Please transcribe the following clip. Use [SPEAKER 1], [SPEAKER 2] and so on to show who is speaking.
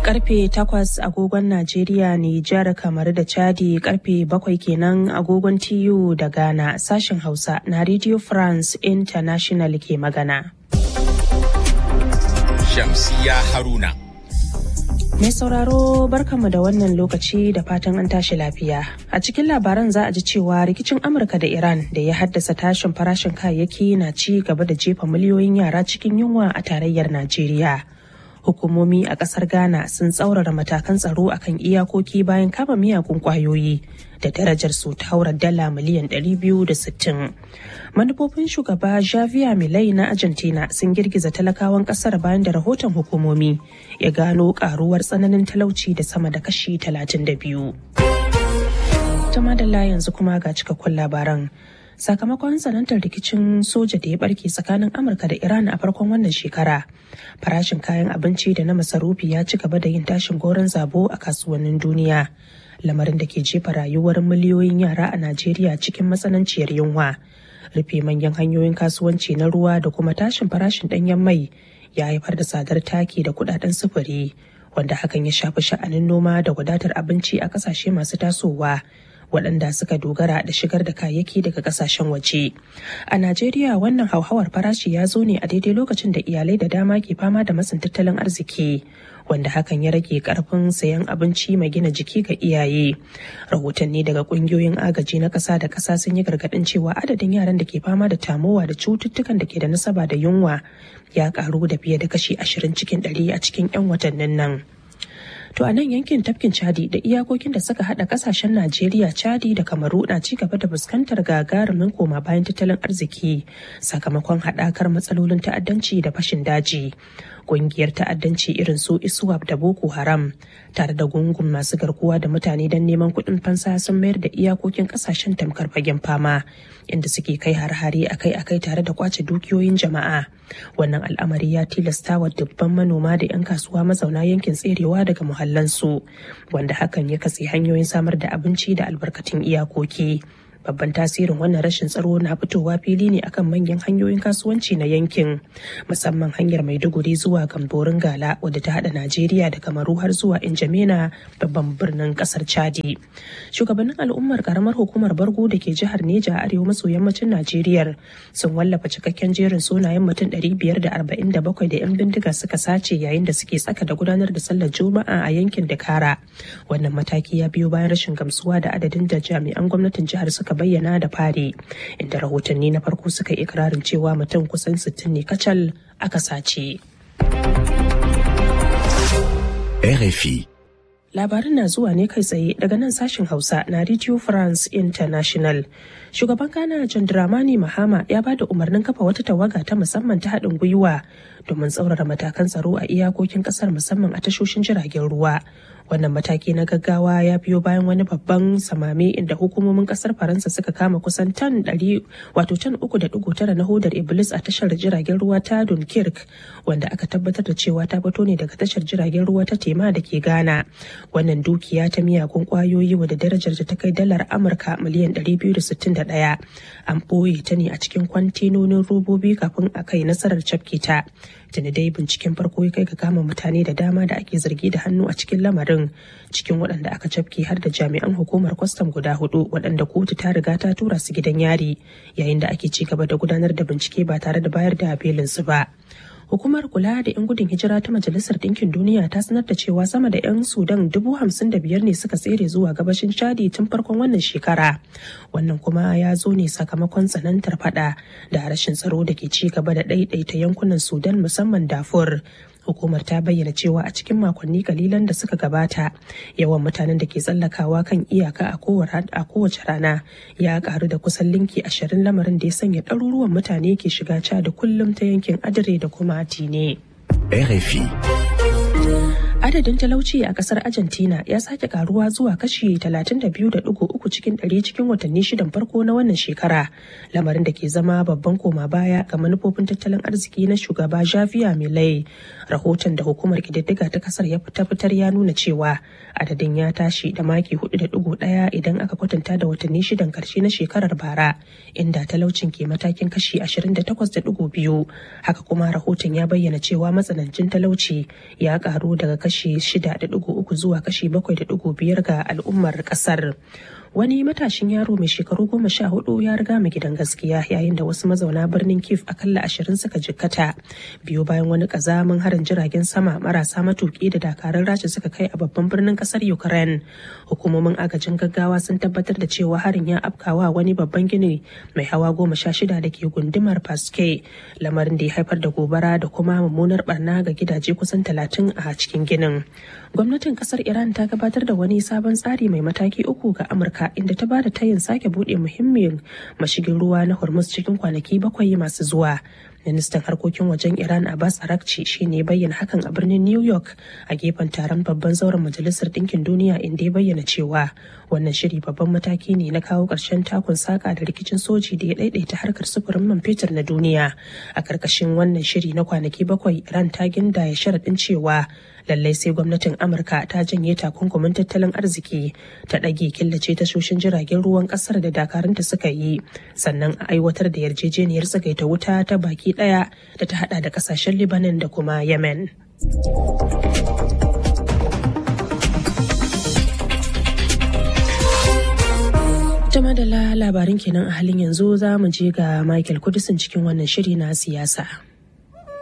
[SPEAKER 1] karfe 8 agogon Najeriya, Nijar, kamar da Chadi karfe 7 kenan agogon TU da Ghana sashen Hausa na Radio France International ke magana.
[SPEAKER 2] Shamsiya Haruna.
[SPEAKER 1] Mai sauraro barkanmu da wannan lokaci da fatan an tashi lafiya. A cikin labaran za a ji cewa rikicin Amurka da Iran da ya haddasa tashin farashin kayayyaki na ci gaba da jefa miliyoyin yara cikin yunwa a tarayyar Najeriya. Hukumomi a kasar Ghana sun tsaurara matakan tsaro akan iyakoki bayan kama miyagun kwayoyi da darajar su ta haura dala miliyan 260. Manufofin shugaba Javier Milei na Argentina sun girgiza talakawan kasar bayan da rahoton hukumomi ya gano karuwar tsananin talauci da sama da kashi 32. Tama da yanzu kuma ga cikakkun labaran. sakamakon sanantar rikicin soja da ya barke tsakanin amurka da iran a farkon wannan shekara farashin kayan abinci da na masarufi ya ci gaba da yin tashin goron zabo a kasuwannin duniya lamarin da ke jefa rayuwar miliyoyin yara a najeriya cikin matsananciyar yunwa rufe manyan hanyoyin kasuwanci na ruwa da kuma tashin farashin danyen mai ya haifar da tsadar taki da kudaden sufuri wanda hakan ya shafi sha'anin noma da wadatar abinci a kasashe masu tasowa waɗanda suka dogara da shigar da kayayyaki daga kasashen waje. A Najeriya wannan hauhawar farashi ya zo ne a daidai lokacin da iyalai da dama ke fama da matsin tattalin arziki wanda hakan ya rage karfin sayan abinci mai gina jiki ga iyaye. Rahotanni daga ƙungiyoyin agaji na ƙasa da ƙasa sun yi gargaɗin cewa adadin yaran da ke fama da tamowa da cututtukan da ke da nasaba da yunwa ya ƙaru da fiye da kashi ashirin cikin ɗari a cikin 'yan watannin nan. To a nan yankin tafkin Chadi da iyakokin da suka hada kasashen Najeriya, Chadi da Kamaru na ci gaba da fuskantar gagarumin koma bayan tattalin arziki sakamakon haɗakar matsalolin ta'addanci da fashin daji. Ƙungiyar ta'addanci irin su ISWAP da Boko Haram tare da gungun masu garkuwa da mutane don neman kuɗin fansa sun mayar da iyakokin kasashen tamkar fagen fama inda suke kai har-hare akai-akai tare da kwace dukiyoyin jama'a. Wannan al'amari ya tilasta wa dubban manoma da 'yan kasuwa mazauna yankin tserewa daga muhallansu wanda hakan ya katse hanyoyin samar da abinci da albarkatun iyakoki. babban tasirin wannan rashin tsaro na fitowa fili ne akan manyan hanyoyin kasuwanci na yankin musamman hanyar maiduguri zuwa gamborin gala wadda ta hada najeriya da kamaru har zuwa injamena babban birnin kasar chadi shugabannin al'ummar karamar hukumar bargo da ke jihar neja a arewa maso yammacin najeriya sun wallafa cikakken jerin sunayen mutum 547 da 'yan bindiga suka sace yayin da suke tsaka da gudanar da sallar juma'a a yankin dakara wannan mataki ya biyo bayan rashin gamsuwa da adadin da jami'an gwamnatin jihar suka suka bayyana da fari inda rahotanni na farko suka yi ikirarin cewa mutum kusan 60 ne kacal aka sace.
[SPEAKER 3] RFI
[SPEAKER 1] Labarin na zuwa ne kai tsaye daga nan sashen Hausa na Radio France International. Shugaban Ghana John Dramani Mahama ya ba da umarnin kafa wata tawaga ta musamman ta haɗin gwiwa domin tsaurara matakan tsaro a iyakokin ƙasar musamman a tashoshin jiragen ruwa. Wannan mataki na gaggawa ya biyo bayan wani babban samame inda hukumomin ƙasar Faransa suka kama kusan tan ɗari wato tan uku da ɗigo tara na hodar Iblis a tashar jiragen ruwa ta Dunkirk wanda aka tabbatar da cewa ta fito ne daga tashar jiragen ruwa ta Tema da ke Ghana. wannan dukiya ta miyagun kwayoyi wadda darajar ta kai dalar amurka miliyan 261 an ɓoye ta ne a cikin kwantenonin robobi kafin a kai nasarar cafke ta tuni dai binciken farko ya kai ga kama mutane da dama da ake zargi da hannu a cikin lamarin cikin waɗanda aka cafke har da jami'an hukumar kwastam guda hudu waɗanda kotu ta riga ta tura su gidan yari yayin da ake ci gaba da gudanar da bincike ba tare da bayar da belinsu ba hukumar kula da 'yan gudun hijira ta majalisar ɗinkin duniya ta sanar da cewa sama da 'yan sudan dubu hamsin da biyar ne suka tsere zuwa gabashin chadi tun farkon wannan shekara wannan kuma ya zo ne sakamakon tsanantar fada da rashin tsaro da ke ci gaba da ɗaiɗaita yankunan sudan musamman dafur hukumar ta bayyana cewa a cikin makonni kalilan da suka gabata yawan mutanen da ke tsallakawa kan iyaka a kowace rana ya karu da kusan linki ashirin lamarin da ya sanya ɗaruruwan mutane ke shiga ca da kullum ta yankin adire da kuma tine.
[SPEAKER 3] RFI
[SPEAKER 1] Adadin talauci a kasar Argentina ya sake karuwa zuwa kashi 32.3 cikin 100 cikin watanni shidan farko na wannan shekara, lamarin da ke zama babban koma baya ga manufofin tattalin arziki na shugaba Javier Milei. Rahoton da hukumar kididdiga ta kasar ya fita fitar ya nuna cewa adadin ya tashi da maki 4.1 idan aka kwatanta da watanni shidan karshe na shekarar bara, inda talaucin ke matakin kashi 28.2. Haka kuma rahoton ya bayyana cewa matsanancin talauci ya karu daga kashi kashi 6.3 zuwa kashi 7.5 ga al'ummar kasar. wani matashin yaro mai shekaru goma sha hudu ya riga mu gidan gaskiya yayin da wasu mazauna birnin kif akalla ashirin suka jikkata biyo bayan wani kazamin harin jiragen sama marasa matuki da dakarun rasha suka kai a babban birnin kasar ukraine hukumomin agajin gaggawa sun tabbatar da cewa harin ya afkawa wani babban gini mai hawa goma sha shida da ke gundumar paske lamarin da ya haifar da gobara da kuma mummunar barna ga gidaje kusan talatin a cikin ginin gwamnatin kasar iran ta gabatar da wani sabon tsari mai mataki uku ga amurka inda ta bada tayin sake bude muhimmin mashigin ruwa na hormuz cikin kwanaki bakwai masu zuwa ministan harkokin wajen iran abbas arakci shine bayyana hakan a birnin new york a gefen taron babban zauren majalisar ɗinkin duniya inda ya bayyana cewa wannan shiri babban mataki ne na kawo ƙarshen takun saka da rikicin soji da ya ɗaiɗaita harkar sufurin man fetur na duniya a karkashin wannan shiri na kwanaki bakwai iran ta gindaya sharaɗin cewa lallai sai gwamnatin amurka ta janye takunkumin tattalin arziki ta ɗage killace tashoshin jiragen ruwan ƙasar da dakarunta suka yi sannan a aiwatar da yarjejeniyar tsagaita wuta ta baki ɗaya da ta hada da ƙasashen libanon da kuma yemen jama da labarin kenan a halin yanzu za mu je ga michael kudisin cikin wannan shiri na siyasa